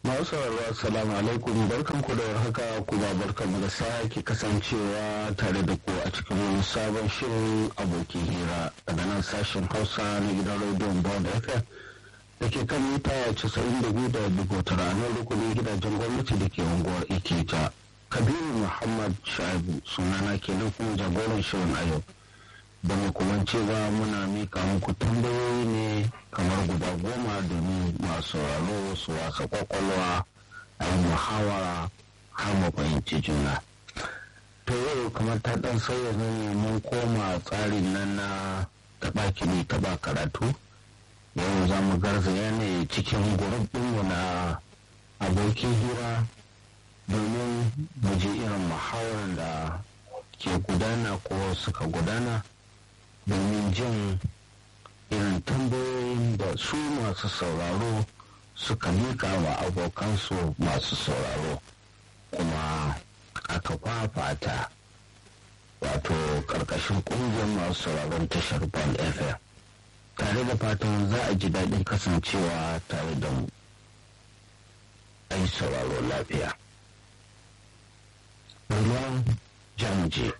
masu sauraro assalamu alaikum barkan ku da warhaka kuma barkan da sake kasancewa tare da ku a cikin wani sabon shirin abokin hira daga nan sashen hausa na gidan rediyon bond fm da ke kan mita 92.9 a nan rukunin gidajen gwamnati da ke unguwar ikita kabiru muhammad shaibu sunana kenan kuma jagoran shirin a yau da mu kuma cewa muna mika muku tambayoyi ne kamar guda goma domin masu sauraro su wasa kwakwalwa a yi muhawara har mu fahimci juna to yau kamar ta dan sauya ne mun koma tsarin nan na taba kini taba karatu yau za mu garzaya ne cikin gurbinmu na abokin hira domin mu ji irin muhawarar da ke gudana ko suka gudana domin jin irin tambayoyin da su masu sauraro suka mika wa abokansu masu sauraro kuma aka fafata wato karkashin kungiyar masu sauraron tashar band fm tare da fatan za a ji daɗin kasancewa tare da mu ai sauraro lafiya ruwan jamje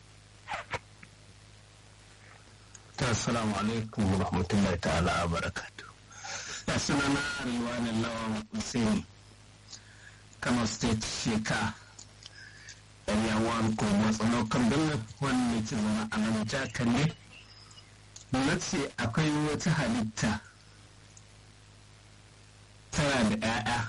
Assalamu alaikum wa rahmatullahi ta'ala wa barakatu. Ya suna na Riwanin Lawan Hussein, Kano State Sheka, Area 1 ko matsalo kan birnin wanda ke zama a nan jaka ne. Na ce akwai wata halitta tana da 'ya'ya,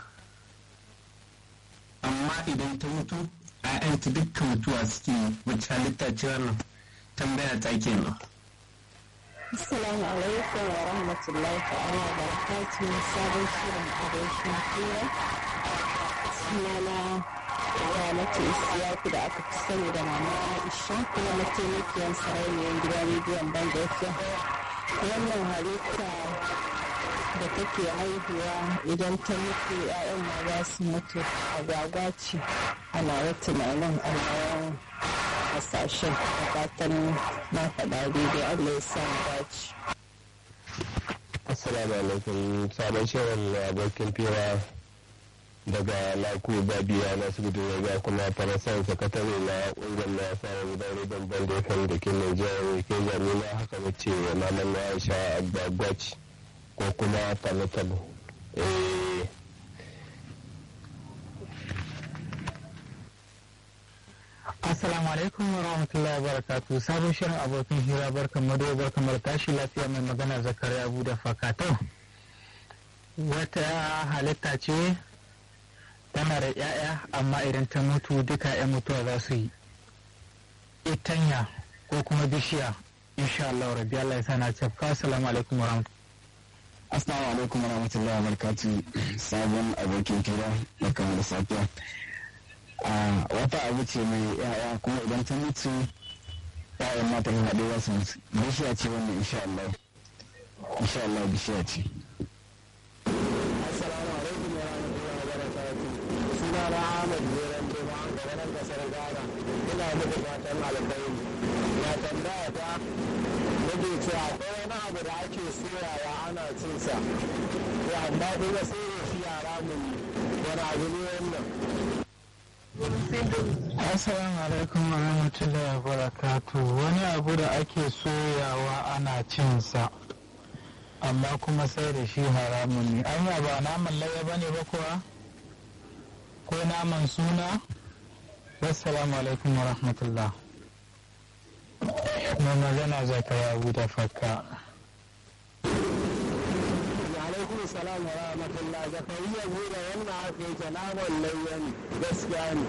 amma idan ta mutu, 'ya'yanta dukkan mutuwa suke wacce halitta ce wannan tambaya ta kenan. Assalamu alaikum wa rahmatullahi ta'ala wa barakatuh sabon shirin abokin hira sunana Ramatu Isiyaku da aka fi sani da mama Aisha kuma mataimakiyar sarauniyar gidan rediyon Banda FM. Wannan halitta da take haihuwa idan ta mutu 'ya'yan ma za su mutu agwagwa ce ana wa tunanin alawan hasashen da fatan na faɗa daidai Allah ya sa mu dace. Assalamu alaikum sabon shirin abokin fira daga laku babiya na asibitin yaga kuma farasan sakatare na ƙungiyar na samun gidan rediyon banda kan da ke Nijar ke jamila haka wace malam na Aisha Agbagwac ko kuma Talotalo. Assalamu alaikum wa rahmatullahi wa barakatu sabon shirin abokin hira barkan mado barkan da tashi lafiya mai magana zakari abu da fakatau wata halitta ce tana da 'ya'ya amma idan ta mutu duka 'yan mutuwa za su yi itanya ko kuma bishiya insha Allah rabbi Allah ya sana cafka assalamu alaikum wa rahmatullahi Assalamu alaikum wa rahmatullahi wa barakatu sabon abokin kira da kamar safiya. wata abu ce mai yaya kuma idan ta mutu yayan mata yin haɗe za su mutu bishiya ce wannan insha Allah insha Allah bishiya ce Assalamu alaikum wa rahmatullahi wa barakatuh. Suna na Ahmad Jeran Juma daga nan kasar Ghana. Ina muku fatan alkhairi. Ya tambaya ta nake cewa akwai wani abu da ake soyawa ana cin sa. Ya amma kuma sai da shi yara mun wani abu ne wannan. Assalamu alaikum wa rahmatullahi wa barakatu wani abu da ake soyawa ana cinsa amma kuma sai da shi haramun ne anya ba naman laye ba ne ba kuwa ko naman suna wassalamu alaikum wa rahmatullah mai magana zakaya abu da fakka alaikum salam wa rahmatullah zakariya buɗe wannan haka yake naman layyan gaskiya ne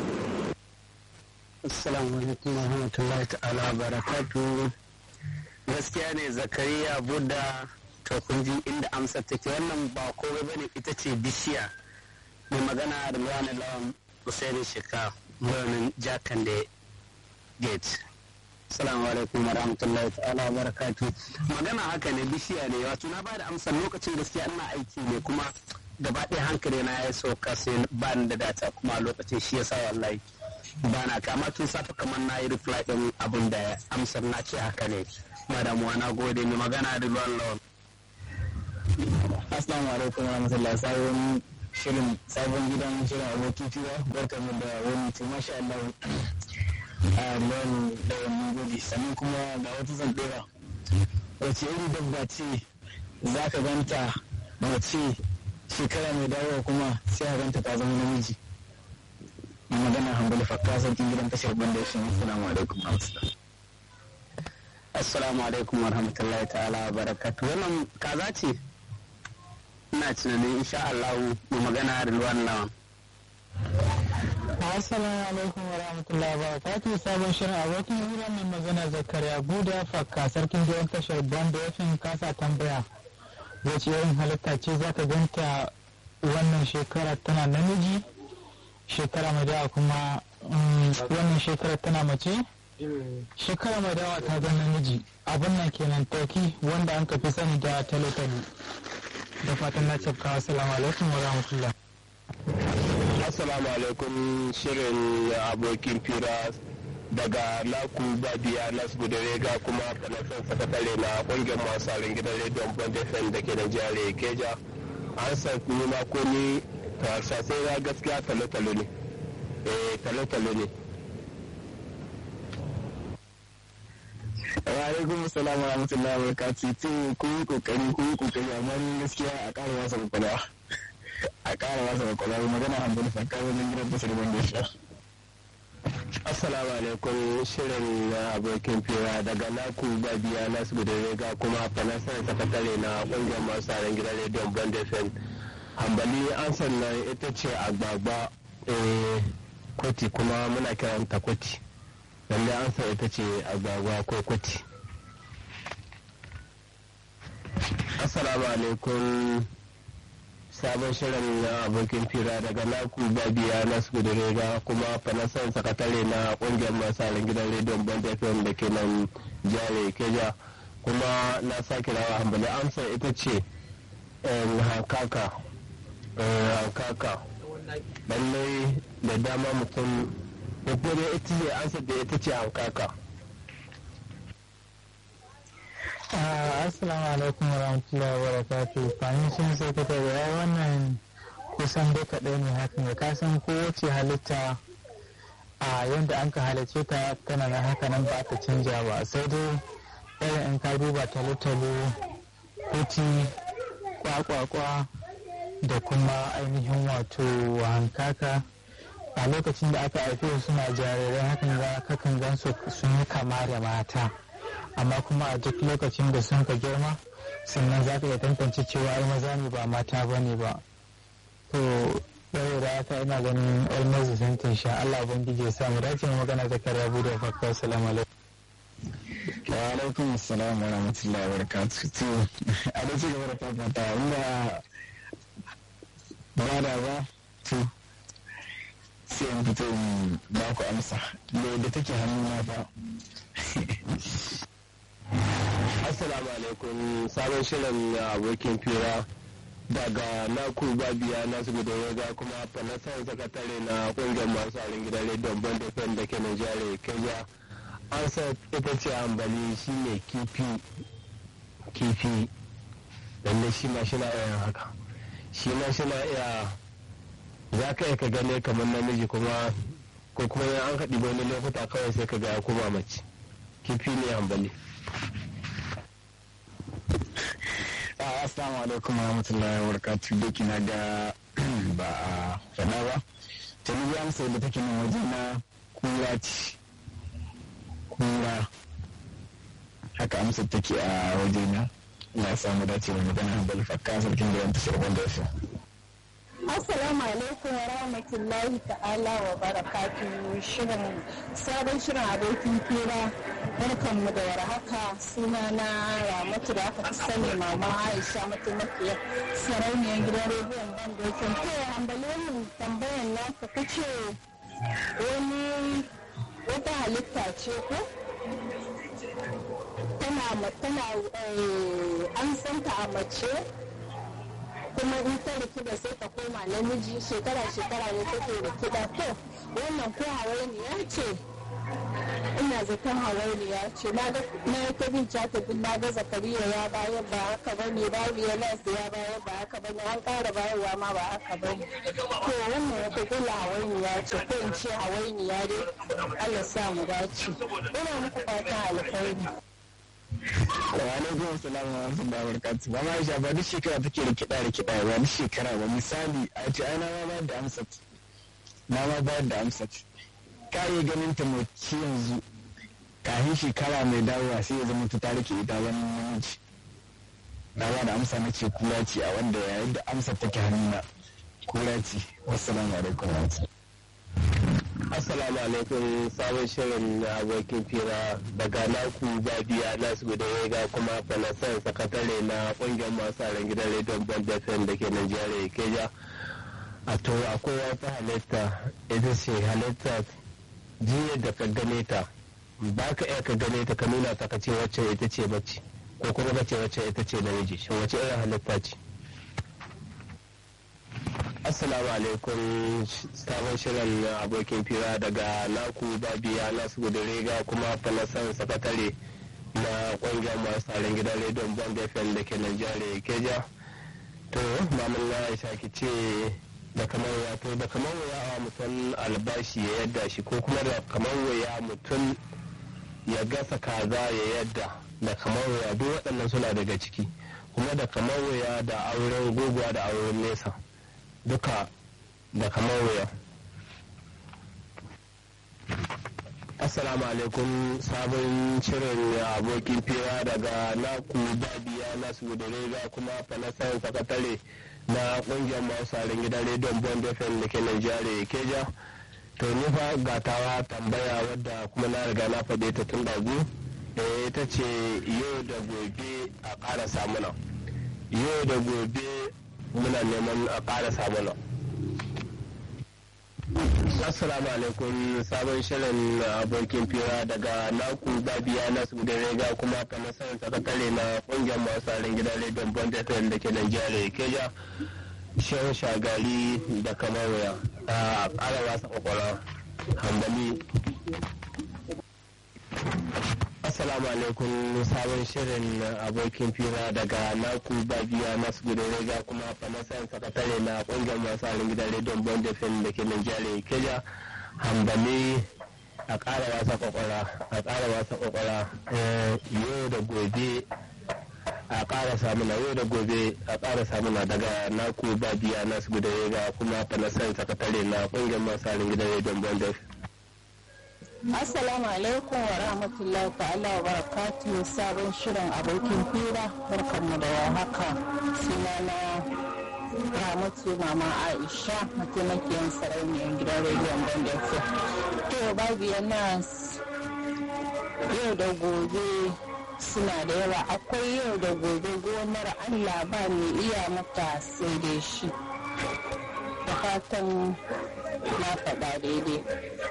assalamu alaikum wa rahmatullahi ta'ala wa barakatu gaskiya ne zakariya buda to kun ji inda amsar take wannan ba komai bane ita ce bishiya mai magana da luwanin lawan usaini shika birnin jakan da gate Assalamu alaikum wa rahmatullahi ta'ala wa barakatu. Magana haka ne bishiya ne wato na bada amsar lokacin gaskiya ina aiki ne kuma gaba ɗaya hankali na ya sauka sai ba da data kuma a lokacin shi yasa wallahi ba na kama tun safe kamar na yi reply ɗin abin da amsar na ce haka ne. Madamuwa na gode mai magana da ruwan lawan. assalamu alaikum wa rahmatullah sabon shirin sabon gidan shirin abokin fira barka mu da wani ce masha Allah a nan da wani gode sannan kuma ga wata zan dora wace iri dabba ce za ka ganta mace shekara mai dawowa kuma sai a ganta ta zama namiji magana hambali fakka sarkin gidan tashar banda shi assalamu alaikum assalamu alaikum warahmatullahi ta'ala wa barakatu wannan kaza ce ina tunanin insha Allah mu magana da ruwan lawan Assalamu alaikum wa rahmatullahi wa barakatuh sabon shirin abokin hira mai magana zakariya buda fakka sarkin gidan tashar banda yafin kasa tambaya wace irin halitta ce za ka ganta wannan shekara tana namiji shekara mai dawa kuma wannan shekara tana mace shekara mai dawa ta zama namiji abin nan kenan toki wanda an kafi sani da talotalo da fatan na cafka assalamu alaikum wa rahmatullah assalamu alaikum shirin abokin fira daga laku babiya nasbu da rega kuma fanasan sakatare na kungiyar masu harin gidan rediyon bond fm da ke da jihar keja an san ni ma ko ni sai na gaskiya talo-talo ne eh talo-talo ne wa alaikum salam wa rahmatullahi wa barakatuh to kun yi kokari kun yi kokari amma ni gaskiya a ƙara masa kwakwalwa a ƙara masa kwakwalwa magana hamdul fakka wajen gidan tashar banda shi Assalamu alaikum shirin na abokin fira daga naku babiya nasu da rega kuma fanasar sakatare na kungiyar masu harin gidan rediyon bond fm hambali an sannan ita ce agbagba kwati kuma muna kiranta kwati lalle an san ita ce agbagba ko kwati assalamu alaikum sabon shirin na abokin fira daga naku babiya na rega kuma fanasan sakatare na kungiyar masu halin gidan rediyon band fm da ke nan jihar keja kuma na sake rawa hambali amsa ita ce hankaka hankaka lallai da dama mutum ko dai ita ce amsa da ita ce hankaka assalamu alaikum wa rahmatullahi wa barakatuh fani sun sai ka ya wannan kusan dai kaɗai ne hakan ya kasan kowace halitta a yadda an ka halarce ta tana na haka nan ba ta canja ba sai dai irin in ka duba talo-talo kuti kwakwakwa da kuma ainihin wato hankaka a lokacin da aka haife suna jarirai hakan ga kakan gan sun yi kama da mata amma kuma a duk lokacin da sun ka girma sannan za ka iya tantance cewa ai maza ne ba mata ba ne ba to yau da haka ina ganin almost sun sha Allah ubangiji ya samu dace mu magana zakariya bude fakka assalamu alaikum wa alaikum assalam wa rahmatullahi wa barakatuh to a da cigaba da fafata inda ba da ba to sai in fito in ba ku amsa da take hannuna fa Assalamu alaikum sabon shirin abokin fira daga naku babiya nasu da yaga kuma fanasan sakatare na kungiyar masu harin gidan rediyon band fm da ke Nigeria Kenya an sa ita ce ambali shi ne kifi kifi lalle shi ma shi na iya haka shi ma shi na iya za ka iya ka gane kamar namiji kuma ko kuma an haɗi wani lokuta kawai sai ka ga ya kuma mace kifi ne ambali assalamu alaikum wa rahmatullahi wa barakatuh duk na ga ba a fana ba ta ni amsa da take nan waje na kura ce kura haka amsa take a waje na na samu dace da magana hanbali fakka sarkin da yanta shirgon da shi Assalamu alaikum wa rahmatullahi ta'ala wa barakatuhu shirin sabon shirin abokin fira barkanmu da warhaka suna na ramatu da aka fi sani mama aisha mataimakiyar sarauniyar gidan rediyon bandokin to hambale mu tambayan naka kace wani wata halitta ce ko tana tana an santa a mace kuma in ta rikida sai ta koma namiji shekara shekara ne take rikida to wannan ko hawainiya ce ina zaton hawainiya ce na ga na ta bin catabin na ga zakariya ya bayar ba haka ba ne babu ya lansa ya bayar ba haka ba ne an ƙara bayarwa ma ba haka ba ne to wannan wata gula hawainiya ce ko in ce hawainiya dai Allah sa mu dace ina muku fatan alkhairi wa alaikum salam wa rahmatullahi wa barakatuh ba ma Aisha ba duk shekara take da kiɗa da kiɗa ba duk shekara ba misali a ce ana ma ba da amsat na ma bayar da amsat ka iya ganin ta mace yanzu kafin shekara mai dawowa sai ya zama ta rike ita wani namiji na ba da amsa na ce kura ce a wanda yayin da amsar take hannuna kura ce wassalamu alaikum wa Assalamu alaikum sabon shirin na abokin fira daga naku babiya nasu guda ga kuma fanasan sakatare na kungiyar masu ran gidan rediyon band fm da ke Najeriya Keja. A to akwai wata halitta ita ce halitta jiya da ka gane ta ba ka iya ka gane ta ka nuna ta ka ce wacce ita ce mace ko kuma ka ce wacce ita ce namiji shin wacce irin halitta ce? Assalamu alaikum sabon shirin abokin fira daga naku babiya nasu gudurega kuma falasan sakatare na kungiyar masu tsarin gidan rediyon bond fm da ke Najeriya keja to mamun na aisha ki ce da kamar wato da kamar waya a mutum albashi ya yadda shi ko kuma da kamar waya mutum ya gasa kaza ya yadda da kamar waya duk waɗannan suna daga ciki kuma da kamar waya da auren gogowa da auren nesa duka da kamar wuya assalamu alaikum sabon shirin abokin fira daga naku babiya nasu da rega kuma fanasan sakatare na kungiyar masu gidan rediyon bond fm da ke nigeria keja to nufa gatawa tambaya wadda kuma na riga na faɗe ta tun dagu ita ce yau da gobe a ƙara samuna yau da gobe muna neman a ƙara samuna assalamu alaikum sabon shirin abokin fira daga naku babiya na su da rega kuma fanasan sakatare na kungiyar masu harin gidan rediyon bond fm da ke nigeria keja shehu shagari da kamar waya a ƙara wasa kwakwara hambali Assalamu alaikum sabon shirin abokin fira daga naku babiya masu gudun rega kuma fanasan sakatare na kungiyar masu halin gidan rediyon bond fm da ke Nigeria keja hambali a ƙara wasa kwakwara a ƙara wasa kwakwara yau da gobe a ƙara samuna yau da gobe a ƙara samuna daga naku babiya masu gudun rega kuma fanasan sakatare na kungiyar masu halin gidan rediyon bond fm Assalamu alaikum wa rahmatullahi ta'ala wa barakatuhu sabon shirin abokin fira barkanmu da haka sunana Ramatu Mama Aisha mataimakiyar sarauniyar gidan rediyon Banda To babu yana yau da gobe suna da yawa akwai yau da gobe gonar Allah ba mai iya mata sai dai shi. Da fatan na faɗa daidai.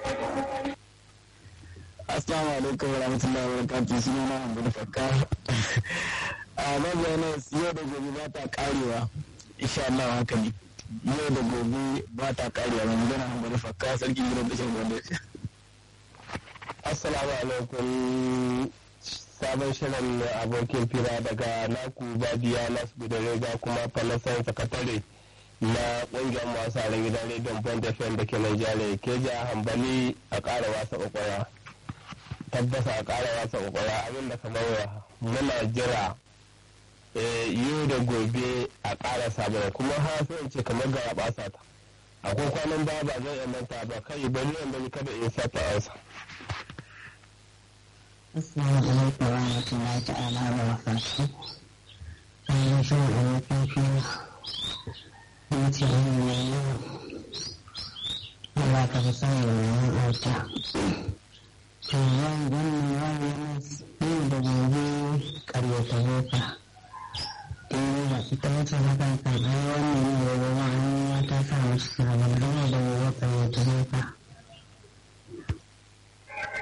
Assalamu alaikum wa rahmatullahi wa barakatuh suna na Hamdu Fakka. A mabiya na yau da gobe ba ta karewa. Insha Allah haka ne. Yau da gobe ba ta karewa mai magana Hamdu Fakka sarki gidan tashar gwamnati. Assalamu alaikum sabon shirin abokin fira daga naku babiya nasu gudan rega kuma falasan sakatare na ƙungiyar masu harin gidan rediyon bond fm da ke Nigeria keja hambali a ƙara wasa ƙwaƙwara. tabbasa a ƙara wasa ƙwaƙwara abin da kamar muna jira yau da gobe a ƙara sabon kuma ha sai ce kamar gara ɓasa ta akwai kwanan ba ba zan iya manta ba kai bari yan bari kada in sa ta ansa Assalamu alaikum wa rahmatullahi ta'ala wa barakatuh. An shi wa abokin fiye. Mace yin mai yau. Allah ka fi sani da mai auta. To yau wannan yau yana yau da gobe karyata boka. Eh ba ita mace na kan karɓar wannan ne da gobe an ta sa mace sabon yau da gobe karyata boka.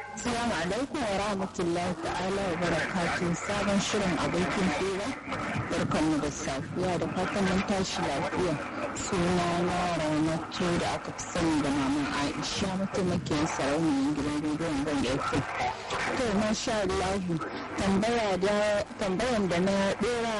Assalamu alaikum wa rahmatullahi ta'ala wa barakatuh sabon shirin abokin fira barkanmu da safiya da fatan mun tashi lafiya suna na ramatu da aka fi sani da maman aisha mataimakiyar sarauniyar gidan rediyon ban da yake to masha allahu tambayan da na dora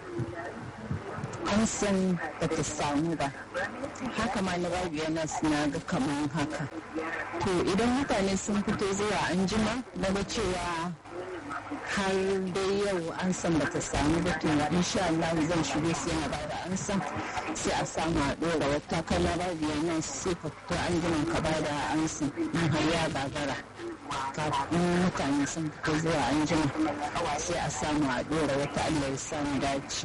an san ba ta samu ba haka ma na rabiya na suna ga kamar haka to idan mutane sun fito zuwa anjima na ga cewa har dai yau an san bata samu ba to insha Allah zan shigo sai na bada an san sai a samu a dora wata kana rabiya nan sai ka fito an jima ka bada an san in har ya gagara kafin mutane sun fito zuwa an jima sai a samu a dora wata Allah ya samu dace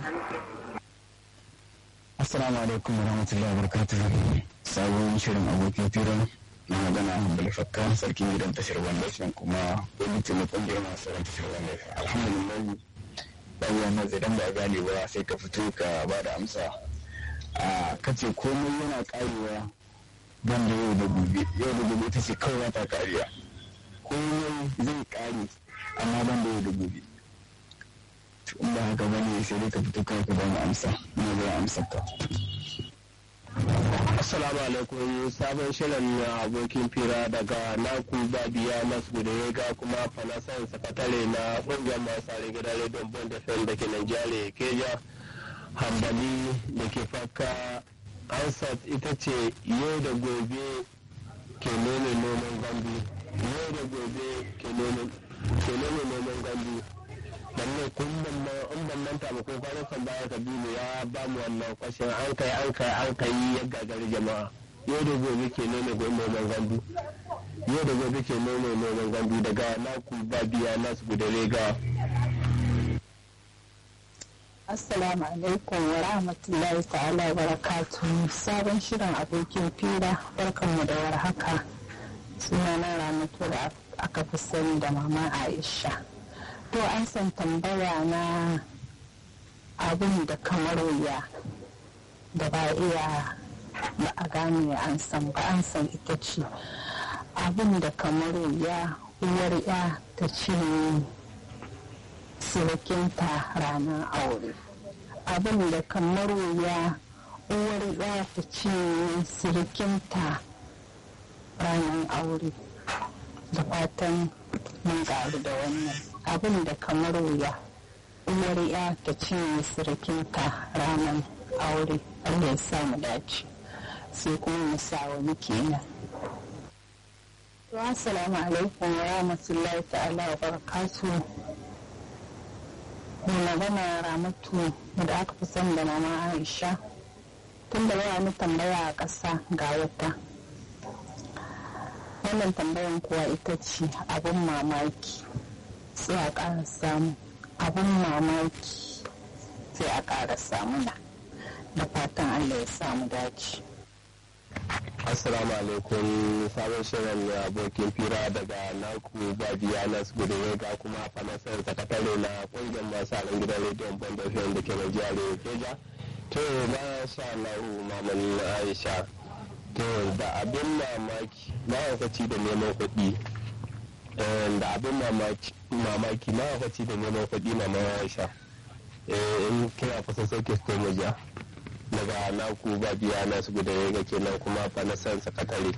Assalamu alaikum wa rahmatullahi wa barakatuh. Sabon shirin abokin fira na magana Hambali Fakka sarkin gidan tashar Wanda kuma wani taimakon da yana sauran tashar Wanda Alhamdulillah babu wannan zai dan ba gane ba sai ka fito ka ba da amsa. A kace komai yana karewa ban da yau da gobe yau da gobe ita ce kawai ta kariya. Komai zai kare amma ban da yau da gobe. in ba haka bane sai dai ka fito kawai ka ba mu amsa ina zai amsa ka Assalamu alaikum sabon shirin na abokin fira daga naku babiya masu da ya ga kuma fanasan sakatare na kungiyar masu are gidan rediyon bond fm da ke Nigeria keja hambali da ke faka ansat ita ce yau da gobe ke nome noman gambi yau da gobe ke nome noman gambi lalle kun ma in ban manta ba ko kwanan baya kabilu ya ba mu wannan kwashin an kai an kai an kai ya gagari jama'a yau da gobe ke nome noman gandu yau da gobe ke nome noman gandu daga naku babiya nasu gudare ga Assalamu alaikum wa rahmatullahi ta'ala wa barakatuhu sabon shirin abokin fira barkanmu da warhaka sunana ramatu da aka fi sani da mama Aisha. to an san tambaya na abin da kamar wuya da ba iya ba a gane an san ba an san ita ce abin da kamar wuya uwar ya ta ce surukinta ranar aure abin da kamar wuya uwar ya ta ce surukinta ranar aure da fatan mun ƙaru da wannan abin da kamar wuya uwar ya ta cinye surukinta ranar aure Allah ya sa mu dace sai kuma mu sa wani kenan to assalamu alaikum wa rahmatullahi ta'ala wa barakatu mai magana ramatu da aka fi sani da mama aisha tun da yawa ni tambaya a ƙasa ga wata wannan tambayan kuwa ita ce abin mamaki sai a ƙara samu abin mamaki sai a ƙara samu na da fatan allah ya samu dace assalamu alaikum sabon shirin na abokin fira daga naku babiya nas gudu ga kuma fanasar sakatare na kungiyar masu alin gidan rediyon bondafin da ke najeriya keja to ba sha lahu mamani aisha to da abin mamaki ma'aikaci da neman kuɗi da abin mamaki ma'aikaci da neman kuɗi na mawaisha in kina kusa sauke ko maja daga naku ba biya na su guda ga kenan kuma fa na san sakatare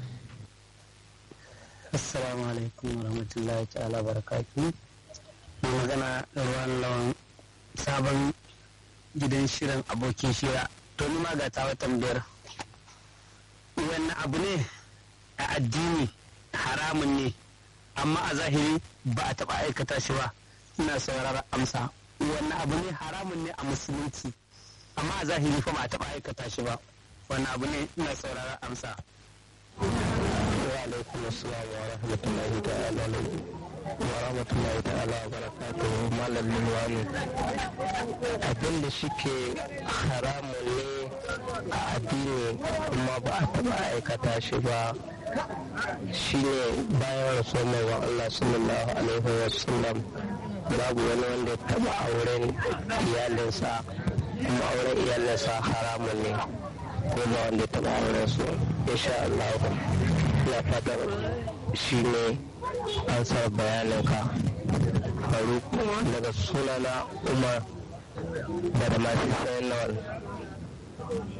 assalamu alaikum wa rahmatullahi ta'ala barakatu mai magana ruwan lawan sabon gidan shirin abokin shira to ni ma ga tawa tambayar wannan abu ne a addini haramun ne amma a zahiri ba a taɓa aikata shi ba ina sauraron amsa wannan abu ne haramun ne a musulunci amma a zahiri fa ba a taɓa aikata shi ba wannan abu ne ina sauraron amsa wa alaikum assalam wa rahmatullahi ta'ala wa rahmatullahi ta'ala wa barakatuhu malam lilwani abin da shike haramun ne a addini kuma ba a taɓa aikata shi ba shine bayan rasuwar manzon Allah sallallahu alaihi wa sallam babu wani wanda taɓa auren iyalinsa kuma auren iyalinsa haramun ne ko ba wanda taɓa auren su insha Allah ya fadar shi ne an sa bayaninka faruk daga sunana umar da da masu sayan lawal